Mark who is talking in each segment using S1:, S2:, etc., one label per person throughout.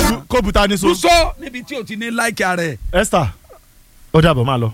S1: bu- kó buta ní so.
S2: kúso níbi tí o ti ní láìkí ara ẹ̀.
S1: esther ó dàbọ̀ máa lọ.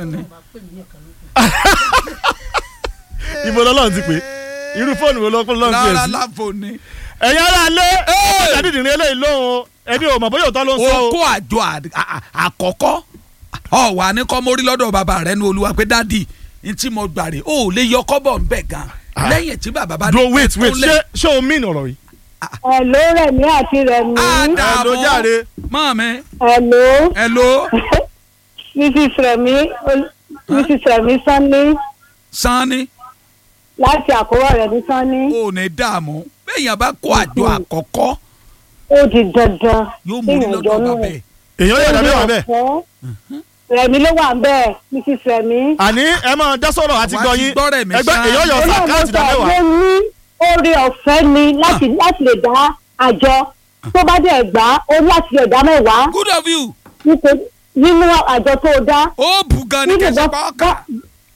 S1: ibo lọ́lọ́run ti pè irú fóònù wo lọ́kùnrin lọ́run ti
S2: rárá
S1: pè sí.
S2: láfo ni.
S1: ẹ̀yin ará lé ọ̀dàdìdìrín eléyìí lóhùn o ẹbí ò mọ̀ bóyá òótọ́ ló ń sọ
S2: o
S1: o.
S2: kó àjọ à- à- àkọ́kọ́ ọ wà ní kọ́ mórí lọ́dọ̀ bàbá rẹ ní olúwa pé dádì n tí mo gbà rè o ò lè yọ kọ́bọ̀ ń bẹ̀ gan lẹ́yìn tí bàbá bá
S1: dúró wait wait
S2: kúnlẹ̀.
S1: ṣé ṣé o mean ọ̀rọ̀ yìí.
S3: Hello Rẹ̀mí àti Rẹ̀mí.
S2: á dà
S1: ẹ ló
S2: bọ́
S1: jáde.
S2: mọ́ mi
S3: Hello
S2: hello
S3: Mrs. Rẹ̀mí ol- Mrs. Rẹ̀mí Sanni
S2: sanni
S3: láti àkórọ̀ Rẹ̀mí Sanni.
S2: o ò ní dààmú bẹ́ẹ̀yàn bá kó àjọ àkọ́kọ́
S3: Ó di dandan.
S2: yóò mórí lọ́dọ̀ bàbá ẹ̀.
S1: èèyàn yóò dàbí wà bẹ́ẹ̀.
S3: Rẹ̀mí ló wà ń bẹ́ẹ̀ Mrs. Rẹ̀mí.
S1: àní ẹ máa dá sọ̀rọ̀ àti
S2: Àwa
S1: gbọ́
S2: ti
S1: yín
S2: gbọ́ rẹ̀ mí
S1: ẹgbẹ́
S2: ṣá.
S1: èèyàn yọ sàkáàtì dá
S3: mo
S1: mẹ́wàá.
S3: ní oore ọ̀fẹ́ ni láti láti lè dá àjọ tó bá dẹ̀ gbà ó láti lè dá mẹ́wàá
S2: good of you
S3: nítorí- nínú àjọ tó dá.
S2: ó bù gan ni
S3: Nínú
S2: kẹsàn-án
S3: bá-
S2: pa ọkà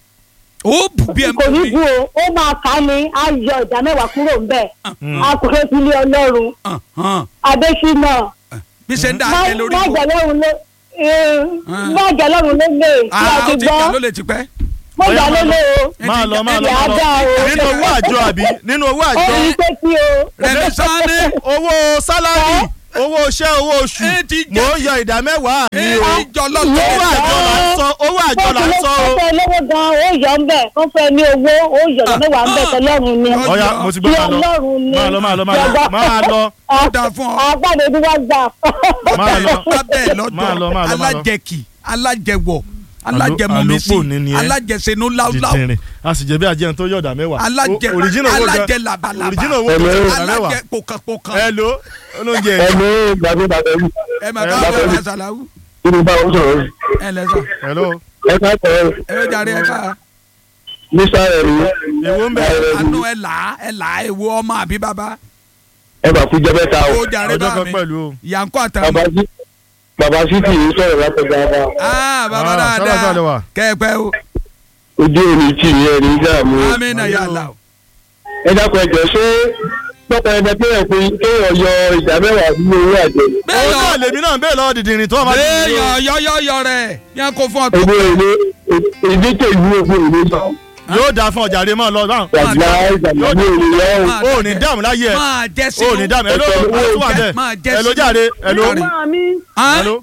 S2: ó bù bí ẹ
S3: kò ní
S2: mọ̀
S3: bú o ó máa kà á ní á yọ ìdá mẹ́wàá kúrò ńbẹ̀ a kò fẹ́ fi lé ọlọ́run
S2: mi.
S3: adésínà
S2: bí ṣe ń dá
S3: má
S2: ẹ lórí
S3: má
S2: kò
S3: jẹ́ lọ́run ló eh, má jẹ́ lọ́run ló lè kí a
S2: ah
S3: ti
S2: ó ti gbà ló
S3: gbọ́
S2: lè ti pẹ́.
S3: má jẹ́ ló lè o
S1: máa lọ máa lọ
S3: ìyá
S1: máa
S3: dá
S1: lọ
S3: o
S1: nínú owó àjọ àbí nínú owó
S3: ó
S1: àjọ
S3: rí pé kí o
S2: rẹmi sanni
S1: owó sálárì owó iṣẹ́ owó oṣù
S2: ẹ ti
S1: mò
S2: jẹ́
S1: ń yọ ìdá mẹ́wàá mi
S2: ẹ
S1: o
S2: ti jọ
S1: owó
S2: lọ́tọ̀
S1: àjọ là ń sọ owó àjọ là ń sọ o.
S3: kó fẹ́ lówó gan ó yọ ńbẹ̀ kó fẹ́ ní owó ó yọ ìdá mẹ́wàá ńbẹ̀ tọ́lọ́run ni
S2: Ó
S1: ọ̀ya mo ti gbọ́
S3: kí
S1: máa lọ
S3: ọlọ́run ni
S1: máa lọ máa lọ máa lọ máa lọ
S2: ó dáa fún ọ.
S3: agbáde tí wọ́n gbà.
S1: máa lọ
S2: lábẹ́ ẹ̀
S1: Máa lọ, máa lọ,
S2: lọ́dọ̀
S1: máa lọ.
S2: alájẹkì alájẹwọ̀ alájẹmọmísì
S1: àlòpọ̀ ní ni ẹ.
S2: alájẹsẹ̀nú láúláú
S1: dìtìrìn a sì jẹ́ bí ajẹ́ tó yọ̀dà mẹ́wàá
S2: alájẹ
S1: O- original owó gan
S2: alájẹ labalábá
S1: original owó gan yọ̀dà mẹ́wàá
S2: alájẹ pòkànpòkàn
S1: ẹ lo olóúnjẹ
S4: ẹ ló gbàgbé bàbá yìí
S2: ẹ mà
S1: ẹ
S2: ká
S1: bá
S2: bọ̀
S1: fẹ́-
S2: ẹ sàlàwù
S4: kí ni báwo sọ̀rọ̀
S2: ẹ lẹ́sà
S1: hello
S4: ẹ ká tẹ̀ ẹ́
S2: ẹ bẹ jàre ẹ ká
S4: nísà rẹ̀ rí
S1: èwo ń bẹ
S2: àánú ẹ là á ẹ là á èwo ọmọ àbí bàbá
S4: ẹ bà kú jẹ́ bẹ́ta o
S2: ó jàre
S1: ọjọ́
S2: bá
S1: kan
S2: mi
S1: pẹ̀lú o.
S2: yankó
S4: bàbá
S2: àtàwọn
S4: sí bàbá sí kì í sọ̀rọ̀ látọ̀gbà wa
S2: aa bàbá
S1: Ah, sálà sálà
S2: dáadáa
S1: wà.
S2: kẹ́ẹ̀pẹ́ o
S4: ojú òní tì í ẹni dààmú
S2: amínà yàrá o
S4: ẹ dákun ẹjọ ṣé pọpọ ẹgbẹ pé ẹ pé kéèyàn yọ ìdá mẹ́wàá nínú owó àjọ
S1: òun
S2: bẹ́ẹ̀
S1: náà
S2: yọ
S1: lèmi náà bẹ́ẹ̀ lọ́wọ́ dìdìrín tó wà máa
S2: bẹ́ẹ̀
S1: dìdìrín
S2: yọ
S1: o.
S2: yọyọyọ rẹ̀ yẹn kó fún ọ tó
S4: owó èlé èdè tó ìlú òkú èlé sọ
S1: yóò dáa fún ọjà rẹ máa lọ báwọn.
S4: wàjà ìgbàgbọ́ ní èlé yọ
S2: máa
S1: o ò ní dáàmú láyé ẹ
S2: máa jẹ́
S1: o
S2: sínú
S1: ò ní dáàmú ẹ ló
S4: Ẹ̀sẹ̀
S1: máa tún wà bẹ́ẹ̀
S2: máa jẹ́
S1: ẹ ló
S2: sínú.
S1: jáde ẹ ló
S2: Jáde.
S5: mi
S2: Hàn?
S1: ẹ ló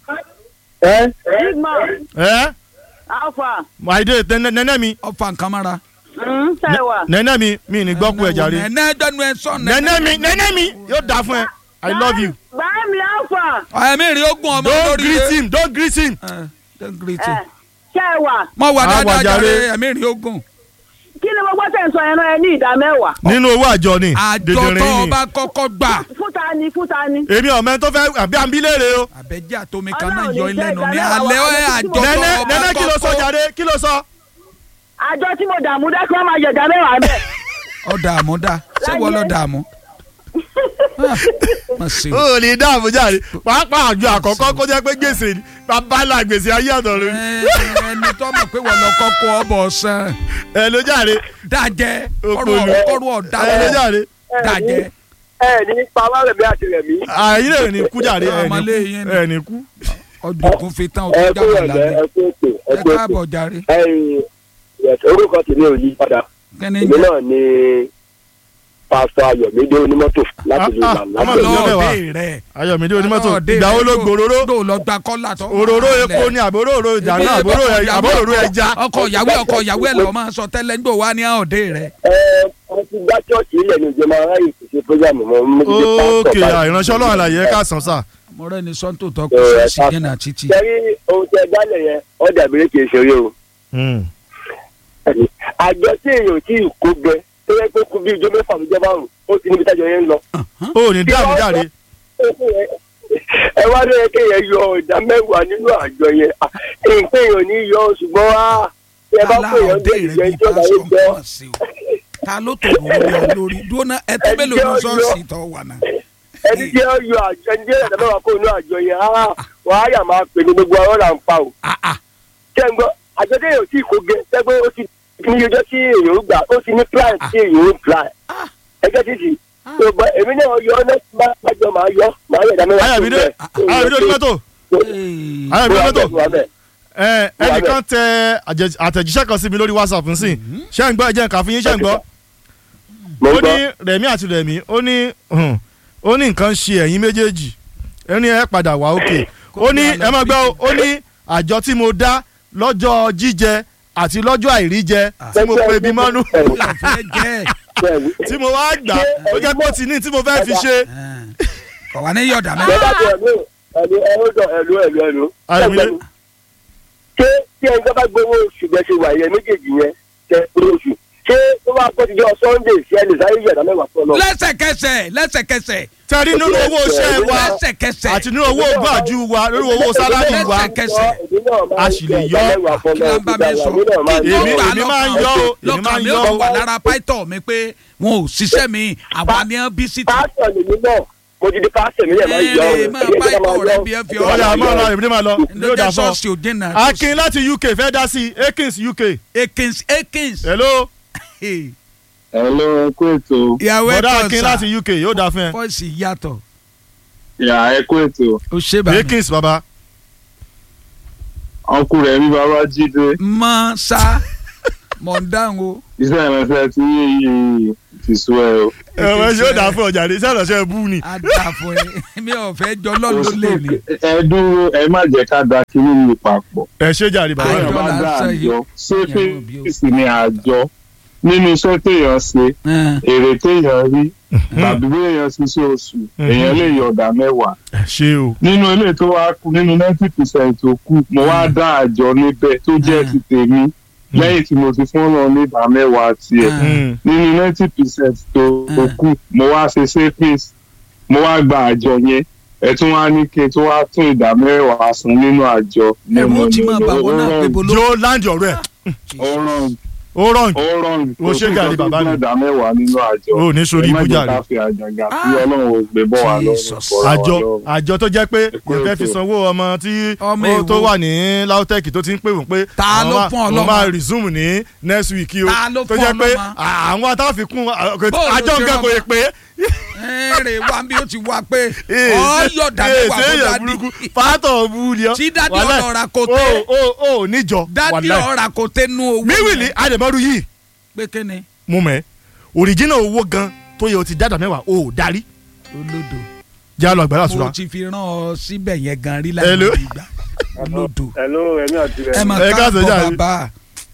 S4: ẹ
S5: sigma
S1: ẹ
S5: alpha
S1: àìdè nẹ́nẹ́ mi
S2: ọfà nǹkan mọ́ra.
S5: sẹ́wà
S1: nẹ́nẹ́ mi mi ní gbọ́ kú ẹja rẹ
S2: nẹ́nẹ́ dẹnu ẹ sọ
S1: nẹ́nẹ́ mi nẹ́nẹ́ mi yóò dáa fún ẹ i love you
S5: báyìí alpha
S2: ẹ̀mí rí ogun ọmọ
S1: don't
S2: lórí
S1: greet
S2: rẹ.
S1: him don't greet him.
S2: Eh, don't greet him.
S5: sẹ́wà
S2: mọ wà
S1: Ah,
S2: dáadáa
S1: wà jàre.
S2: jàre ẹ̀mí rí ogun.
S5: kí ni gbogbo tẹ̀ ń sọ yẹn náà ẹ ní ìdá mẹ́wàá
S1: nínú owó àjọ ni
S2: àjọ tó
S1: dèdèrè
S2: o
S1: ni
S2: bá kọ́kọ́ gbà.
S5: fún ta ni fún ta ni.
S1: èmi ọ̀mẹ́ tó fẹ́ àbí àbílẹ̀rẹ̀ o.
S2: àbẹ̀jẹ́ àtomi kan náà
S5: Ọlọ́run
S2: yọ
S5: ní
S2: ilé
S5: jẹ́
S2: nu ní
S5: ìdálẹ́wà
S2: alẹ́
S5: wa.
S2: ẹ̀ àjọ tó o
S1: nẹ́nẹ́
S2: bá
S1: nẹ́nẹ́ kí ló sọ
S2: kọ́kọ́.
S1: jàre kí ló sọ.
S5: àjọ tí mo dààmú dá kí wọ́n máa yọ ìdá mẹ́wàá bẹ́ẹ̀.
S2: ọ dààmú dá ṣé wọ́n lọ dààmú. Ah, má ṣe o.
S1: o ò ní dáàbò jáde pàápàá àjọ àkọ́kọ́ kó jẹ́ pé gbèsè ni bàbá là gbèsè ayé àtọ̀run ni.
S2: Ẹ, ẹni tó mọ̀ pé wọ́n lọ kọ́kọ́ ọbọ̀ sàn.
S1: ẹ ló jáde
S2: dájẹ́
S1: Òpònú.
S2: kọ́rù ọ̀dà
S1: ẹ ló jáde
S2: dájẹ́.
S4: ẹ ní pamọ́ rẹ̀ bí àti rẹ̀ mí.
S1: àyè rẹ̀ ní kú jáde ẹ ní
S2: Ọmọlé
S1: kú
S2: yín ni.
S1: ẹ ní kú.
S2: ọdún kún fi tán
S4: ẹ
S2: ọdún
S4: kú
S2: jáde
S4: ẹ̀lẹ́
S2: lálẹ́.
S4: ẹ kú ètò ẹ
S2: ẹ
S4: kú ètò.
S2: káàbọ̀ jàre.
S4: ẹ̀yin orúkọ tèmi ò yí padà
S2: kẹ́ni
S4: èmi náà ni pásítọ̀ ayọ̀mídé onímọ́tò láti lè
S1: Ah,
S4: là
S1: ah, ọmọ
S4: láti
S1: ìlú
S4: lè
S1: ọbẹ̀ wa.
S2: ọlọ́ọ̀dẹ rẹ̀.
S1: ayọ̀mídé onímọ́tò
S2: Ọlọ́ọ̀dẹ
S1: ìgbà wo
S2: rẹ̀
S1: ló gbòòrò
S2: ló lọ gba kọ́là tó.
S1: òróró epo ni àbóròrò ìjà náà àbórò ẹ- àbóròrò ẹja.
S2: ọkọ ìyàwó ọkọ ìyàwó ẹ lọ máa sọ tẹ́lẹ̀ nígbà wà ní ọdẹ rẹ̀.
S4: ẹ ẹ ti gbá chọ́ọ̀chì ilẹ̀ ní ìjọba aráyè kò ṣe programu mọ́ mo ti di
S1: ókè
S4: pásítọ̀
S1: ìránṣẹ́ ọlọ́run àlàyé ẹ káàsán sà.
S2: mo rẹ́ ni sọ́ńtò tó kù
S4: Ẹ,
S2: sí
S4: ká-
S2: jẹ́nà títì.
S4: sẹ́rí ohun tí ẹ dálẹ̀ yẹn ó dàbí kì í ṣeré o àjọ tí èèyàn tí ì kó gbẹ tó yẹ pé kú bí ijó mẹ́fà ló jẹ́ márùn ó ti níbi tájọ yẹn ń lọ.
S1: o ò ní dáàbò jáde.
S4: ẹ wá ló yẹ kéèyàn yọ ìdá mẹ́wàá nínú àjọ yẹn Ah, nǹkan èèyàn ní yọ ṣùgbọ́n wá tí ẹ bá pè yàn
S2: ọdẹ
S4: gbé
S2: rẹ̀
S4: ìjẹ́
S2: bí
S4: tí ọ̀dà
S2: pásọ̀
S4: yìí gbọ́
S2: nǹkan sí o. ta ló tó wọ́n lé lórí dúró náà ẹ tó
S4: Ẹ
S2: mélòó
S4: jẹ́
S2: ní sọ́ọ̀sì
S4: ọyọ́.
S2: tó wà náà.
S4: ẹni tí ó yọ àjọ ẹni tí ó yọ ìdá mẹ́wàá kó inú àjọ yẹn á wọ́n á yà máa pè ní gbogbo ọ̀rọ̀ là ń pa o.
S2: Ah, ah.
S4: ṣé ń gbọ́ àjọ tí èèyàn tí ì kó gẹ sẹ́gbẹ́ ó ti ní ọjọ́ tí èèyàn ó gbà ó ti ní plan tí èèyàn ó plan ẹgbẹ́ títì tó bá èmi náà yọ ọ́ lẹ́sìn bá bájọ máa yọ máa yẹ ìdá mẹ́wàá
S1: ayọ̀mídé ayọ̀mídé onímọ́tò
S2: Hey.
S1: ayọ̀mídé onímọ́tò
S4: wà bẹ́ẹ̀.
S1: ẹ ẹnìkan tẹ àjẹ- àtẹ̀jíṣẹ́ kan sí mi lórí whatsapp nsìn ṣé ń gbọ́ ẹ jẹ́ nǹkan fún yín ṣé ń gbọ́
S4: mo
S1: ó
S4: ń
S1: ní
S4: gbọ́
S1: rẹ̀mí àti rẹ̀mí ó ní hùn, ó ní nǹkan ṣe ẹ̀yin méjèèjì ó ní ẹ padà wá òkè ó ní ẹ má gbọ́ o, ó ní àjọ tí mo dá lọ́jọ́ jíjẹ àti lọ́jọ́ àìríjẹ tí mo pe bí mọ́nú
S2: Ó yà fẹ́ jẹ́
S4: bẹ́ẹ̀ni.
S1: tí mo wá gbà ó jẹ́ pé ó ti ní tí mo fẹ́ fi ṣe.
S2: kọ̀ wá ní yọ̀dà
S4: bẹ́ẹ̀
S2: mẹ́ta.
S4: bá ti ẹ̀lú ẹ̀lú ẹ̀lú ẹ̀lú ẹ̀lú ẹ̀lú.
S1: Ayọ̀mídé.
S4: ṣé tí ẹni tó bá gbowó oṣù bẹ́ẹ̀ ṣe wà yẹn méjèèjì yẹn tẹ gbowó oṣù ṣé tó bá kọ́ ti jọ sunday sí ẹni sáyé yẹ̀dá mẹ́wàá fún ọ lọ.
S2: lẹ́sẹ̀kẹsẹ̀ lẹ́sẹ̀kẹsẹ̀
S1: tẹ̀rí nínú owó iṣẹ́ wa
S2: lẹ́sẹ̀kẹsẹ̀
S1: àti nínú owó gbàjú wa nínú owó sálárì wa
S2: Lẹ́sẹ̀kẹsẹ̀.
S1: a sì lè yọ.
S2: kí ló ń bá mi sọ kí
S1: Èmi-
S2: ló gbà
S1: èmi máa ń
S2: lọ́kàn
S1: yọ o, èmi
S2: lọ́kàn
S1: máa ń
S2: mi
S1: yọ
S2: ò
S1: o.
S2: wà lára pító mi pé wọn ò ṣiṣẹ́ mi àwa ni wọ́n bí sí ti.
S4: pásítọ̀ lèmi náà mo ti di pásítọ̀ mi yẹn máa ń yọ
S2: Èrè máa bá ìtọ̀ rẹ bí ẹ fi
S1: ọ̀dà
S2: ọ̀rọ̀
S1: máa lọ èmi ní máa lọ yóò dà
S2: lójó
S1: fún ọ.
S2: ṣọ́ọ̀ṣì òde náà.
S1: akin láti uk fẹ́ dá sí akins uk
S2: akins akins.
S1: hello
S6: Hello, ẹ kú ètò.
S2: ìyàwó
S1: bọ̀dá
S2: ẹ̀kọ́
S1: akin
S2: sà
S1: láti uk yóò dà fún ẹ
S2: fọ́ọ̀sì yàtọ̀
S6: Yà ẹ kú ètò.
S2: ó ṣe bàbá
S1: akins baba
S6: Ọkùnrin rẹ̀ ní bàbá Jídé.
S2: mọ sá mọ̀ ń dáhùn o.
S6: Iṣẹ́ ìrẹsẹ̀ tí yìí ti sú ẹ o.
S1: ẹ̀rọ yóò dà fún ọjà ní sẹ́dọ̀ ṣe bú ni.
S2: a dà fún ẹ mi ò fẹ́ jọ lọ́ọ̀ ló lè ní.
S6: Ẹ dúró ẹ má jẹ́ ká da kiri yìí papọ̀.
S1: ẹ ṣe jàre bàbá
S2: Àjọ
S6: Téèyàn
S1: yẹn.
S6: bá dá
S2: lásán yìí.
S6: àjọ. Ṣé
S2: Ìyàwó bí ó.
S6: fèsì ni àjọ? Nínú iṣẹ́ téèyàn ṣe, èrè téèyàn rí, tàbí bí èèyàn ṣiṣẹ́ oṣù, èèyàn lè yọ ọ̀dà mẹ́wàá.
S1: ẹ ṣe o
S6: Nínú ilé tó wá kú nínú ninety percent tó kù, mo wá dá àjọ níbẹ̀ tó jẹ́ ti tèmi. Lẹ́yìn tí mo ti fún ọ̀nà oníbàá mẹ́wàá tiẹ̀.
S1: Mm.
S6: nínú ninety percent tó tó kù mo wá ṣe savings mo wá gba àjọ yẹn ẹ tún wá ní kí n tún wá tún ìdá mẹ́wàá san nínú àjọ.
S2: ẹ̀rù ti máa bà wọ́n náà pé bolo.
S1: yóò láǹdì ọ̀rẹ́ ẹ̀
S6: ó rọrùn
S1: ó rọrùn
S6: ó rọrùn
S1: Ó ṣe gàrí bàbá mi.
S6: ìdá mẹ́wàá nínú àjọ.
S1: Ó ní sórí
S6: ẹ má
S1: ibú
S6: jẹ́
S1: jàre.
S6: ká fi àjàgà tí
S2: Ah.
S6: ọlọ́run ò gbé bọ́ wa lọ́rùn
S2: Jesus.
S6: fọ́ra wa
S1: àjọ
S6: lọ́rùn.
S1: àjọ tó jẹ́ pé
S6: Ẹ kú
S1: yẹn fẹ́ fi
S6: ètò.
S1: sanwó ọmọ tí
S2: Ọmọ
S1: ó
S2: èwo?
S1: tó wà ní lautech tó ti ń pè wọ́n pé
S2: Ta
S1: àwọn
S2: ló
S1: máa-
S2: fún ọ
S1: àwọn
S2: lọ́mọ?
S1: máa resume ní next week o
S2: Ta ló
S1: tó
S2: fún
S1: jẹ́
S2: ọ
S1: pé
S2: lọ́mọ?
S1: àwọn atáfikún
S2: Bóòlù
S1: àjọ
S2: ṣe
S1: nǹkan kò
S2: rọmọ?
S1: yẹ pé
S2: ẹ̀rẹ̀ wa bí ó ti wá pé
S1: Ee,
S2: ọ̀
S1: ṣe-
S2: yọ̀dà
S1: ee,
S2: mẹ́wàá
S1: ṣe
S2: fún
S1: èèyàn burúkú pátọ̀ bú ni ọ́
S2: Tí dádì
S1: Wàláì.
S2: ọ̀nà ọ̀rà kò tẹ́.
S1: o o o níjọ
S2: dádì
S1: wàláì.
S2: ọ̀rà kò tẹnu owó.
S1: míwìlì àdèmọ́rú yìí
S2: pé kíni
S1: mú mẹ́ òrìjínà owó gan tó yẹ o ti dáadáa mẹ́wàá o ò darí
S2: olódo
S1: já lọ àgbàlá
S2: mo
S1: àtúrà
S2: ti fi rán ọ síbẹ̀ yẹn gan rí
S1: Hello.
S2: láì ìgbà olódo
S4: hello ẹ̀mí àti
S2: ẹ
S4: rẹ̀
S2: máa
S1: Ẹ káàsán
S2: káàbọ̀
S1: jàre.
S2: bàbá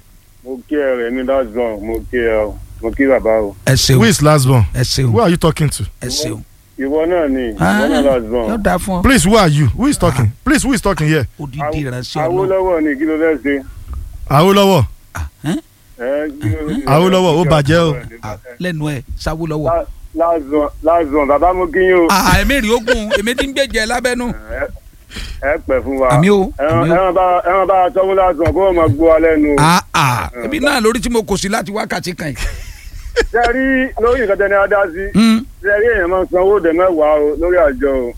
S4: mo kí ẹ rẹ̀ ní last born mo kí ẹ o mo kí bàbá o.
S2: ẹ ṣeun
S1: who is last born
S2: ẹ ṣeun
S1: who are you talking to
S2: ẹ ṣeun.
S4: ìwọ náà ni ìwọ
S2: Ah,
S4: náà last born.
S2: yóò dáa fún ọ.
S1: please who are you who is talking please who is talking here
S2: odidi ìránṣẹ́ ọlọ́run
S4: Awólọ́wọ̀ ni kí ló fẹ́ ṣe.
S1: Awólọ́wọ̀
S2: Ẹ́n?
S4: Ẹ, kí ló-
S1: Awólọ́wọ̀, ó bàjẹ́ o.
S2: Ah, lẹ́nu ẹ̀ sáwó lọ́wọ́.
S4: La- last born last born bàbá mo kí yín o.
S2: èmi rí ogun èmi ti ń gbèjẹ lábẹ́nu.
S4: ẹ ẹ pẹ́ fún wa.
S2: Àmì o,
S4: ẹran
S2: àmì o.
S4: ẹran bá ẹran bá tọ́mú last born kó o máa gbó wa lẹ́nu.
S2: Ah, ah, èmi náà lórí tí mo kò sí láti wákàtí kan yìí.
S4: ṣe rí lórí nǹkan tẹ́ni adá sí.
S2: Hmm,
S4: ṣe rí èèyàn máa ń san owó dẹ̀ mẹ́wàá o lórí àjọ o.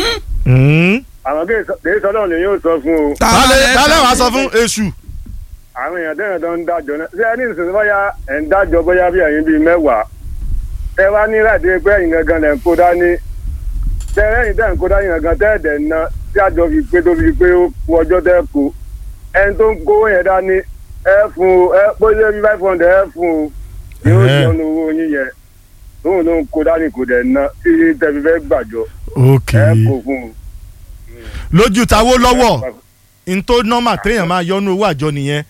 S4: àwọn kì í sọ náà lè yóò sọ fún o.
S1: tálẹ̀ tálẹ̀ wàá sọ fún èṣù
S4: àwọn èèyàn tẹ́yàn tó ń dájọ́ náà ṣé ẹ ní ìsinsìnyí bóyá ẹ̀ ń dájọ́ bóyá bí ẹ̀yin bíi mẹ́wàá ẹ wá ní láti pé ẹ̀yin gangan lẹ̀ ń kó dání tẹ ẹ̀yin tẹ́ ń kó dání gangan tẹ́ ẹ̀dẹ̀ ná tí àjọ fi pé tó fi pé ó kú ọjọ́ tẹ́ kú ẹni tó ń kówó yẹn dání ẹ fún o ẹ bóyá bí five hundred ẹ fún o yóò
S1: Ẹhẹ́.
S4: jọ ní owó yín yẹn tóun ló ń kó dání kò dẹ̀ ná tí tẹ́ fi fẹ́ gbàjọ
S1: ok
S4: ẹ kó fún un.
S1: lójú tawó lọ́wọ́ n tó nọ́mà téèyàn máa yọnu owó àjọ nìyẹn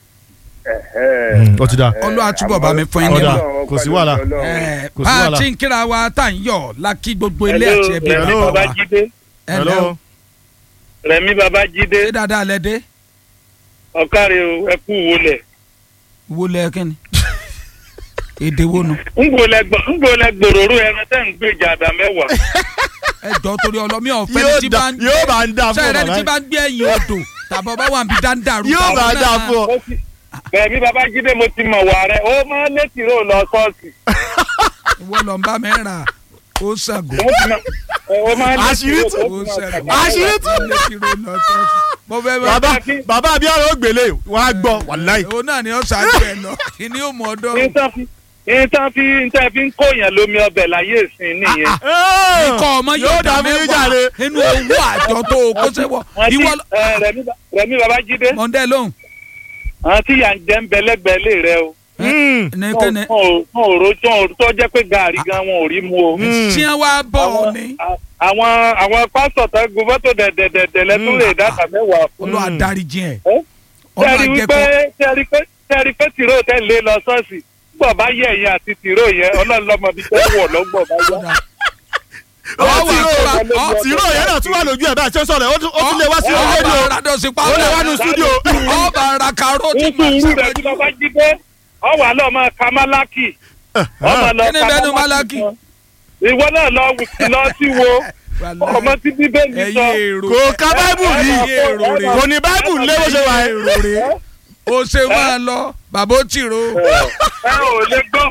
S4: Ẹ̀hẹ́.
S1: ó ti dá
S2: Olúwa túbọ̀ bá mi fún yín
S1: Ọ̀dà,
S2: nímọ̀.
S1: kò sí wàhálà.
S2: Eh,
S1: Kò sí
S2: bá a
S1: wàhálà.
S2: ti ń kíra wa tá à ń yọ̀ la kí gbogbo ilé
S7: Hello,
S2: àti ẹbí
S1: Hello.
S2: bàbá wa.
S7: babájídé
S2: ẹ lẹ́ o
S7: rẹmi babájídé
S2: ṣé dáadáa lẹ dé
S7: ọkàrẹ o ẹ kú wọlé
S2: wo lẹ kí ni èdè wo nu
S7: ngbọlẹ gbòòrò ẹran tẹ ń gbèjà àdá mẹ́wàá
S2: ẹ jọ torí ọlọmí ọ̀fẹ́
S1: yóò
S2: ni tí
S1: dá
S2: bá ń
S1: yóò bá ń dá fún
S2: sẹ́rẹ́
S1: ọ
S2: ni tí
S1: bàbá
S2: bá ń gbé ẹ̀yìn odò tàbọ̀ bá wà ń bi dáńdàrú.
S1: yóò bá ń dá fún ọ
S7: Mo ti- rẹmi babájídé mo ti mọ̀ wà rẹ ó máa ń létí rò lọ ṣọ́ọ̀ṣì
S2: ìwọ lọ ń bá mi rà ó ṣàgò
S7: mo ti mọ̀ ó máa ń létí
S1: Àṣírí
S7: rò
S1: tú.
S2: ó ṣàgò
S1: Àṣírí tú.
S2: ó lè fi ro lọ sọ́ọ̀sì. mo fẹ́ bá
S1: bàbá bàbá abiyarọ ó gbélé wọn á gbọ́ wàláì
S2: òun náà ni ó ṣáájú ẹ lọ ìní ò mọ ọdọ
S7: ní tán fi nǹkan fi nǹkan fi ń kóyàn lómi ọbẹ̀ láyé ìsìn nìyẹn.
S2: ikọ̀ ọmọ
S1: yóò
S2: yóò dá
S1: dàbí
S2: mẹ́wàá
S1: jàre.
S2: nínú owó àjọ tó o kó sẹ́wọ̀
S7: Wọ́n ti
S2: ìwọ
S7: ẹ, Rẹ̀mí Ba- Rẹ̀mí Babájídé
S2: mọ̀ndẹ́ lóhùn
S7: àwọn tí yà ń jẹ́ ń bẹ lẹ́gbẹ̀ẹ́ lé rẹ o.
S1: Mm.
S2: ní
S7: Wọn
S2: kíni
S7: ò- wọn ò rojọ́ wọn ò tó jẹ́ pé gàárì gan wọn ò rí mu o.
S1: Mm.
S2: tí wọ́n wá bọ̀ ọ́
S7: Àwọn-
S2: ní
S7: a- àwọn àwọn pásítọ̀ tó gun fọ́tò dẹ̀dẹ̀dẹ̀dẹ̀ lẹ́tún lè dáta mẹ́wàá fún.
S2: olú àdáríjì ẹ̀
S7: tẹ́rí
S2: ọlọ́
S7: wípé
S2: àjẹkọ́
S7: tẹ́rí pé tẹ́rí pé tìró tẹ́ lé lọ ṣọ́ọ̀ṣì gbọ̀ bá yẹ ẹ̀yìn àti tìró yẹn ọlọ́run lọ́mọ bíi tó wọ̀ lọ́gbọ̀ bá yá.
S1: ó
S2: Ọ
S1: ti
S2: wà
S1: rò
S2: kó bá- ọ-
S1: tìró yẹn náà tún wà lójú ẹ̀ bá a ṣe ń sọ̀rọ̀ ó tún ó tún lè wá sí
S2: ọba
S1: rédíò
S2: aradọ̀sí
S1: ó lè wá nu stúdíò.
S2: ọba ara karoti
S7: nítorí irú rẹ̀ bí bàbá jí dé ọwọ́ àlọ́ ọmọ kamalaki ọmọ lọ
S2: Kí ni bẹ́ẹ̀ nu Málákì?
S7: kan. ìwọ náà lọ wù- lọ sí wo ọmọ tí bíbélì sọ.
S2: ẹyẹ èrò
S1: kò ka báìbù rí
S2: ẹyẹ èrò rè
S1: kò ní báìbù lé bó ṣe wà ẹ́.
S2: o ṣe máa lọ bàbá ó tìrò
S7: ẹ ò lè gbọ́.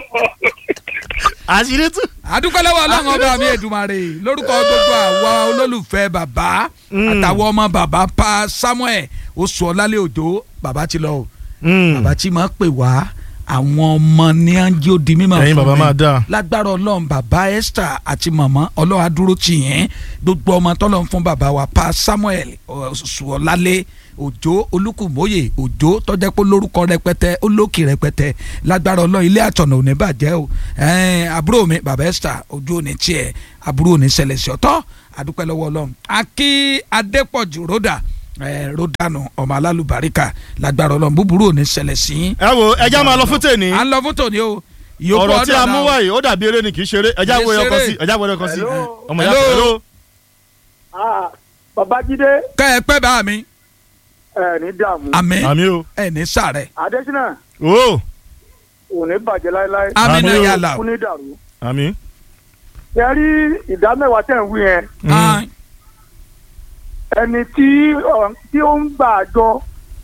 S1: àṣírí tún.
S2: àdúpẹ́ lọ́wọ́ ọlọ́run ọba mi Èdùmàrè lórúkọ gbogbo àwa olólùfẹ́ bàbá àtàwọn ọmọ bàbá pa Samuel oṣù ọ̀làlẹ̀ òjò bàbá ti lọ o bàbá tí máa pè wá àwọn ọmọ ní ángí ó di mímọ̀
S1: Ẹ̀yin
S2: fún
S1: bàbá
S2: mi.
S1: máa dáa.
S2: lágbára ọlọ́run bàbá Esther àti màmá ọlọ́run adúró tì yẹn gbogbo ọmọ tọ́lọ́run fún bàbá wa pa Samuel oṣù ọ̀làlẹ̀ òjò olùkùmóyè òjò tọ́jẹ́ pé lórúkọ rẹpẹtẹ olókì rẹpẹtẹ lágbára ọlọ́run ilé àtọ̀nà ò ní bàjẹ́ o ẹ̀ẹ́n, àbúrò mi bàbá Esther ojú ò ní tiẹ̀ àbúrò ò ní ṣẹlẹ̀ sí ọ̀tọ̀ àdúpẹ́ lọ́wọ́ ọlọ́run akí adépọ̀jù ròdà ẹ̀ ròdànù ọmọ alálùbáríkà lágbára ọlọ́run búburú ò ní ṣẹlẹ̀ sí yín.
S1: ẹ wo ẹja máa lọ fún tèmi
S2: à ń lọ fún tòní o ìyókù
S1: ọ̀rọ̀ tí a
S2: ọ̀dọ̀
S1: mú
S2: náà.
S1: wáyé ó dàbí eré ni kì í ṣeré ẹja
S2: Kì í
S1: wo ẹyọkan
S2: ṣeré.
S1: sí ẹja wo ẹyọkan sí
S4: Hello.
S1: ọmọ ìyá
S2: Hello.
S1: hello.
S4: Ah, Babájídé
S2: kẹ́ ẹ pẹ́ bá mi
S4: ẹ ní dààmú
S2: àmín
S1: àmì o
S2: ẹ ní sàrẹ̀
S4: Adésínà
S1: o
S4: ò ní bàjẹ́ láéláé
S2: àmín
S1: Àmín
S2: náà
S1: o.
S2: yàrá o.
S4: kú ní dàrú.
S1: àmì.
S4: ẹ rí ìdá mẹ́wàá tẹ̀ ń wí yẹn
S2: Ah,
S4: ẹni tí ọ- tí ó ń gbà àjọ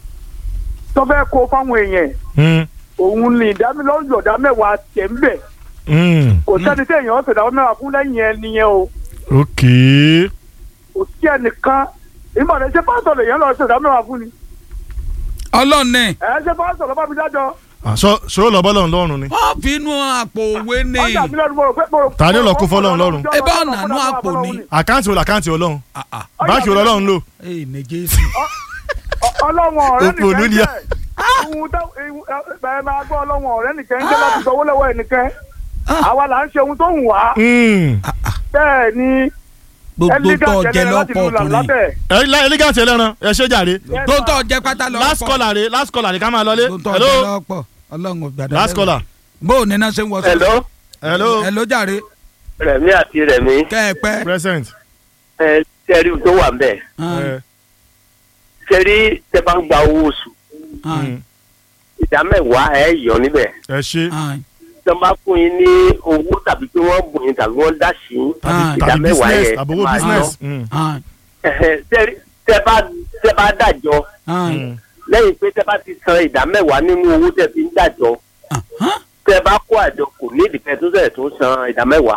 S4: tó fẹ́ kó fáwọn èèyàn òun ni ìdámilọ́yọ̀ ìdá mẹ́wàá tẹ̀ ń bẹ̀ kò sẹ́ni tí èèyàn ọ̀sẹ̀ ìdá mẹ́wàá fún lẹ́yìn ẹni yẹn o
S1: ok
S4: kò sí ẹnìkan ìmọ̀lẹ́ ṣé pásítọ̀ lèèyàn lọ ṣe ìdá mẹ́wàá fún ni
S2: ọlọ́run ní
S4: ẹ̀ ṣé pásítọ̀ lọ́ bá mi dájọ́
S1: àṣọ ṣòro lọ bọ́lọ̀ lọ́rùn ni.
S2: wọ́n fi inú àpò òwe ní
S4: ọjà mi lọ́dún mo rò pé mo rò
S1: Ta ni ó lọ kó fọ́lọ́run lọ́rùn?
S2: Ẹ bá ọ̀nà àánú àpò ni.
S1: àkáǹtì wo làkáǹtì ọlọ́run
S2: Ah, ah.
S1: báńkì wo lọ́lọ́run lò.
S2: Ee, ní Jésù.
S4: ọlọ́wọ̀n ọ̀rẹ́
S1: Òpònú
S4: nìkan
S1: ni
S4: jẹ́
S1: a.
S4: ohun tó ẹ máa gbọ́ ọlọ́wọ̀n ọ̀rẹ́ nìkan jẹ́ láti sọ owó lọ́wọ́ ẹnìkan àwa là ń ṣe ohun tó ń wá bẹ́ẹ̀ ni
S2: gbogbo tó jẹ lọ́pọ̀ ọkùnrin
S1: ẹlígàntì ẹlẹ́ran ẹ ṣe jàre.
S2: tó tó jẹ pátá lọ́pọ̀
S1: last caller rè last caller rè ká máa lọlé.
S2: tó tó jẹ
S1: hello
S2: lọ́pọ̀ ọlọ́run ò gbàdá
S1: last caller.
S2: bó o níná ṣe ń wọ
S8: hello
S1: hello
S2: hello jàre
S8: rẹmi àti rẹmi
S2: kẹ́ ẹ pẹ́.
S1: present.
S8: ẹ tẹrí tó wà nbẹ
S2: Ah,
S1: ẹ,
S8: tẹrí tẹ bá ń gba owó oṣù
S2: ah,
S1: mm,
S8: ìdá mẹ́wàá ẹ yọ níbẹ̀
S1: ẹ ṣe
S2: ah.
S8: tó bá fún yín ní owó tàbí pé wọ́n bùn yín tàbí wọ́n dá sí yín
S2: Ah.
S8: ìdá
S1: tàbí
S8: mẹ́wàá
S1: business
S8: yẹn
S1: àbówó
S8: máa
S1: business.
S8: yọ.
S1: Mm,
S2: ah,
S8: Ẹhẹ, tẹrí tẹ bá tẹ bá dájọ́
S2: ah.
S1: mm.
S8: lẹ́yìn pé tẹ bá ti san ìdá mẹ́wàá nínú owó tẹ fi ń dájọ́
S2: Ah,
S8: tẹ bá kó àjọ kò ní ìdìpẹ́ tó sẹ̀ tó san ìdá mẹ́wàá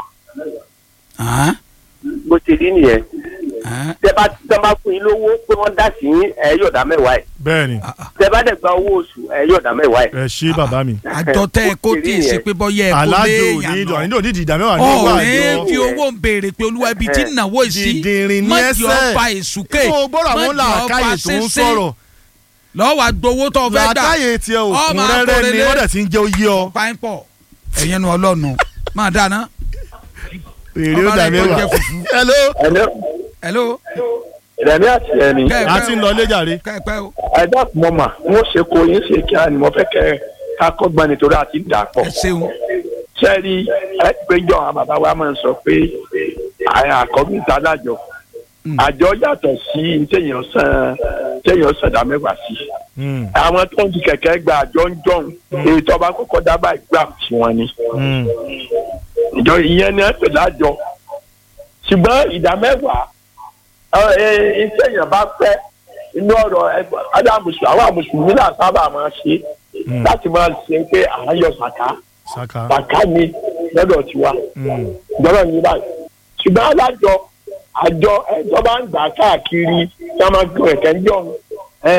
S2: ah,
S8: bó ṣe rí nìyẹn
S2: ah,
S8: tẹ bá tẹ bá fún yín lówó pé wọ́n dá sí yín ẹ yọ ìdá mẹ́wàá ẹ̀
S1: bẹ́ẹ̀ni
S2: ah, ah.
S8: tẹ bá dẹ̀ gba owó oṣù ẹ yọ ìdá mẹ́wàá ẹ̀.
S1: ẹ ṣe bàbá mi.
S2: àjọ tẹ ẹ kó tí ì ṣe pé bọ́yẹ ẹ kó
S1: alájò
S2: léèyàn
S1: ní ìdọ̀
S2: lọ.
S1: àníndò ní ìdìdà mẹ́wàá ní owó
S2: ọ̀rẹ́
S1: àjọ.
S2: fi owó ń béèrè pé olúwa ibi tí ìnáwó sí
S1: Dìndìnrín ní
S2: mọ̀jì
S1: ẹsẹ̀.
S2: ọba èsùké
S1: tó o gbọ́dọ̀ àwọn làákàyè tó ń sọ̀rọ̀
S2: lọ́wọ́ àgbowó tó fẹ́ gbà
S1: làákàyè tiẹ̀ òkun
S2: Ọmọ
S1: rẹ́rẹ́ ni
S2: akọrẹlẹ.
S1: wọ́n dẹ̀ ti ń jẹ́ oyé ọ.
S2: pàǹpọ̀ ẹ̀yẹn nu ọlọ́nu máa dáná.
S1: èrè ó
S2: Ọba
S1: dà
S2: rẹ̀ tó
S1: mẹ́wàá.
S2: jẹ́ fùfú.
S1: hello
S8: ẹ̀lẹ́
S2: hello
S8: rẹmi àti rẹmi
S2: kẹ́ ẹ
S1: a
S2: pẹ́
S1: ti ń
S2: o,
S1: lọ ilé jàre.
S2: kẹ́ ẹ pẹ́ o
S8: ẹ̀dá mọ̀mà wọ́n ṣe kó yín ṣe kí á ní mo fẹ́ kẹ́ ká kọ́gbọ́n nítorí àti ń dà pọ̀.
S2: ẹ ṣeun
S8: sẹ́ẹ̀rì ẹgbẹ́jọ́ àwọn bàbá wa máa ń sọ pé àkọ́bí ta lájọ
S2: Mm.
S8: àjọ yàtọ̀ sí téèyàn san téèyàn san dá mẹ́wàá sí.
S1: Mm,
S8: àwọn tó ń di kẹ̀kẹ́ gba àjọ ń jọ̀hún èyí tó bá kọ́kọ́ dábàá ìgbà tí wọ́n ní.
S1: mm.
S8: ìjọ ìyẹn ni ẹ pè lájọ ṣùgbọ́n ìdá mẹ́wàá iṣẹ́ èèyàn bá fẹ́ inú ọ̀rọ̀ adámùsùn àwọn mùsùlùmí náà sábà máa ṣe
S1: Mm.
S8: láti máa ṣe pé à ń yọ sàká
S1: saka.
S8: sàká ni lọ́dọ̀ tiwa
S1: Mm,
S8: gbọ́dọ̀ ní báyìí ṣùgbọ́n alájọ àjọ ẹjọ́ bá ń gbà káàkiri tí wọ́n máa ń gbọ́ ẹ̀kẹ́ ń jọ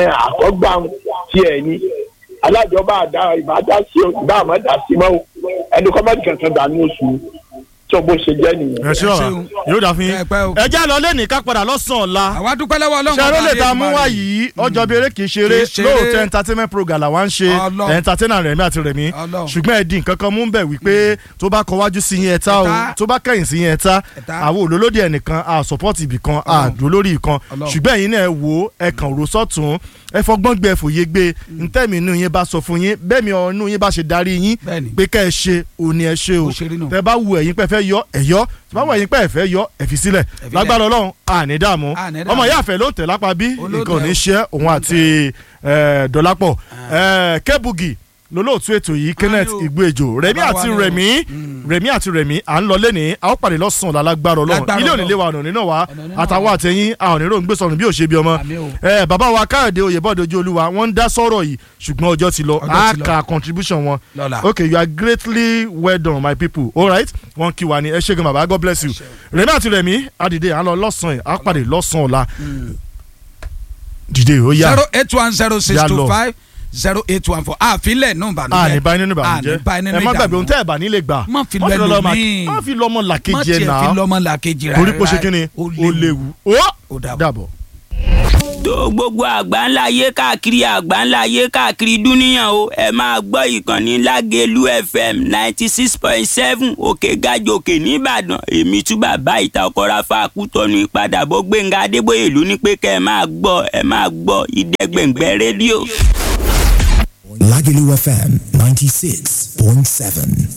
S8: àkọ́gbà tiẹ̀ ni alájọ bá dá ìbá dá sí o ìbá àmọ́ dá sí mọ́ o ẹni kọ́ máa kẹsàn-án dà ní oṣù tó bó ṣe jẹ́ nìyẹn.
S1: ẹ ṣé bàbá
S2: ṣeun.
S1: yóò dà fún yín
S2: Ẹ pẹ́ o.
S1: ẹ já lọ lẹ́nìí ká padà lọ́sàn-án ọ̀la
S2: àwa dúpẹ́ lọ́wọ́ ọlọ́run
S1: ṣe
S2: ọba
S1: ló lè ta
S2: Adédùmarè.
S1: mú wá yìí ọjọ́ bí eré kìí ṣeré
S2: Kìí ṣeré.
S1: lóòótọ́ entertainment program làwa ń ṣe
S2: Ọlọ́run.
S1: entertainer rẹ̀mí àti rẹ̀mí
S2: Ọlọ́run.
S1: ṣùgbọ́n ẹ̀dín kankan mú bẹ̀ wípé tó bá kọ wájú sí yín ẹ̀ta o
S2: Ẹ̀ta.
S1: tó bá kẹ̀yìn sí yín ẹ̀ta
S2: Ẹ̀ta.
S1: àwọn olólódì ẹnìkan a support ibì kan a
S2: Ọlọ́run.
S1: dúró lórí ìkan
S2: Ọlọ́run.
S1: ṣùgbọ́n ẹ̀yin náà ẹ wò ó ẹ kàn rò sọ́tún ẹ fọgbọ́n gbé ẹ fòye gbé ntẹ́mi inú yín bá sọ fún yín bẹ́ẹ̀ mi inú yín bá ṣe darí yín
S2: Bẹ́ẹ̀ni.
S1: pé kẹ́ ẹ ṣe òní ẹ ṣe o
S2: Bó ṣe rí nù.
S1: tẹ bá wù ẹ̀yin pẹ́ fẹ́ yọ ẹ yọ tẹ bá wù ẹ̀yin pẹ́ fẹ́ yọ ẹ fi sílẹ̀
S2: filẹ̀.
S1: lágbára ọlọ́run àní dààmú
S2: Àní dààmú.
S1: ọmọ ìyá àfẹ́ ló tẹ̀ lápá bí
S2: Olóòtú
S1: nǹkan ò ní
S2: ẹ̀.
S1: ṣe òun àti eh, dọ́lápọ̀ Eh, kẹ́bùgì lólóòtú ètò yìí kenneth
S2: o.
S1: igbóejò rẹmi
S2: Bàbá wa
S1: àti
S2: ni o.
S1: rẹmi rẹmi àti rẹmi à ń lọ lẹ́nìí a ó pàdé lọ́sàn-án lálágbára ọlọ́run
S2: Lágbára
S1: ilé
S2: Ọlọ́run.
S1: òní lé wa ọ̀nà nínú wa
S2: Ọ̀nà nínú
S1: àtàwọn
S2: wa.
S1: àtẹ̀yìn a ò ní rò ń gbé sọnù bí ò ṣe bí ọmọ
S2: Àmín o.
S1: Eh, bàbá wa káyọ̀dé oyèbọ̀dé ojú olúwa wọ́n ń dá sọ́rọ̀ yìí ṣùgbọ́n ọjọ́ ti lọ
S2: Ọjọ́
S1: a
S2: ti lọ.
S1: ka contribution wọn
S2: Lọ́la.
S1: okay you are greatly well done my people all right wọn kí wa ni ẹ ṣé gan bàbá god bless you rẹmi àti rẹmi àdìdé à ń lọ lọ́sàn-án à pàdé lọ́sàn-án ọ̀la dìde ó yá
S2: zero eight one zero six
S1: Yá
S2: two
S1: lọ.
S2: five zero eight one four àfilẹ̀ nù ìbànújẹ́
S1: a ní báyìí nínú ìbànújẹ́
S2: àní báyìí nínú
S1: ẹ má gbàgbé
S2: ìdààmú.
S1: ohun tẹ́ ẹ bá nílé gbà
S2: Má fi
S1: Má
S2: lọ
S1: lọ ma-
S2: ẹlòmíì.
S1: má fi lọ́mọ
S2: má
S1: làkejì ẹ̀
S2: tiẹ̀ fi
S1: náà
S2: lọ́mọ làkejì rẹ̀
S1: torí pé ó ṣe kí ni
S2: ó
S1: ó léwu ó
S2: Ó dàbọ̀.
S1: dàbọ̀.
S9: tó gbogbo àgbáńlá ayé káàkiri àgbáńlá ayé káàkiri dúníyàn o ẹ máa gbọ́ ìkànnì lágẹ̀lú fm ninety six point seven òkè gàjòkè nìbàdàn èmi tún bàbá ìta ọkọ̀ra fàákùtọ̀nù ìpadàbọ̀ gbẹ̀ngà adébóyè ló ní pé kẹ́ ẹ máa gbọ́ ẹ máa gbọ́ ìdẹ́gbẹ̀ngbẹ̀ rédíò.
S10: Lagelu FM 96.7.